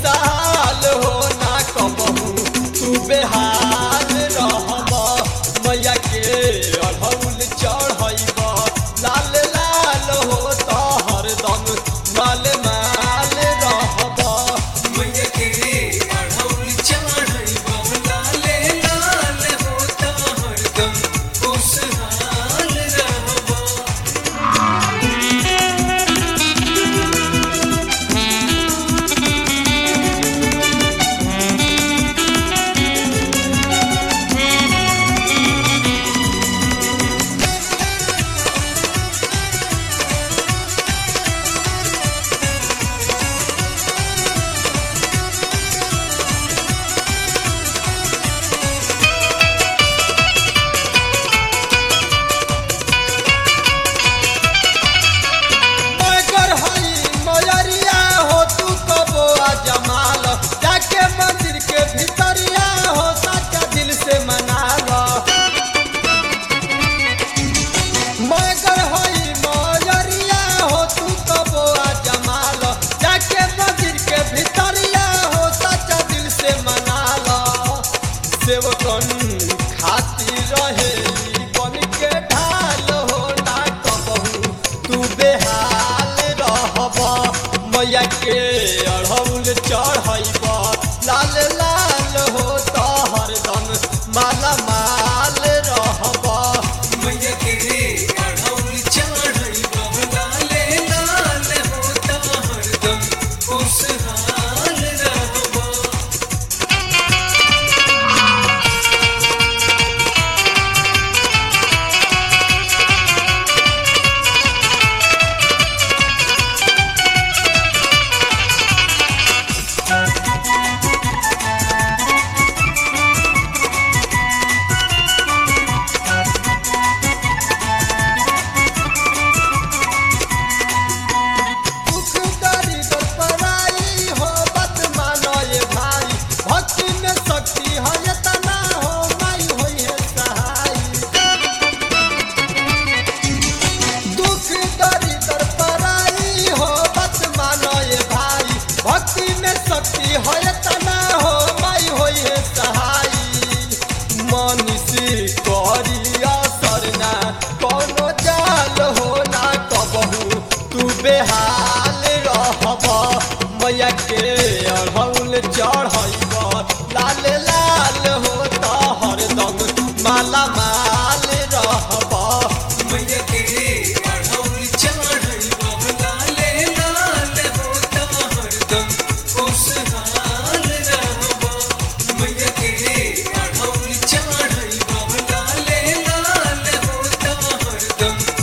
खुशहाल हो ना कबहू तू बेहाल रहब मैया के अढ़ौल चढ़ैब लाल लाल हो तो हरदम माल माल रहब मैया के अढ़ौल चढ़ैब लाले लाल होता हरदम खुशहाल रहब मगर हई मयरिया हो तू कबो आ जमाल जाके मंदिर के भीतरिया हो सच्चा दिल से मनाल मगर हई मयरिया हो तू कबो आ जमाल जाके मंदिर के भीतरिया हो सच्चा दिल से मनाल सेवकन खातिर रहेली बन के ढाल हो ना कबहू तू बेहाल रहब मैया के अढ़ौल चढ़ैब लाल लाल हो तो हरदम माला माल रहब मैया के अढ़ौल चढ़ैब लाले लाल होता हरदम खुशहाल रहब दुख दर्द पराई हो बत मानो ये भाई भक्ति में शक्ति है इतना हो माई होई है सहाय दुख दर्द पराई हो बत मानो ये भाई भक्ति में शक्ति है इतना हो माई होई है सहाय मनुष्य करी असर ना कोनो जाल हो ना कबहू तू बेहाल रहब मैया के अढ़ौल चढ़ैब लाल लाल हो तो हरदम माला माल रहब मैया के अढ़ौल चढ़ैब लाले लाल होता हरदम खुशहाल रहब मैया के अढ़ौल चढ़ैब लाले लाल होता हरदम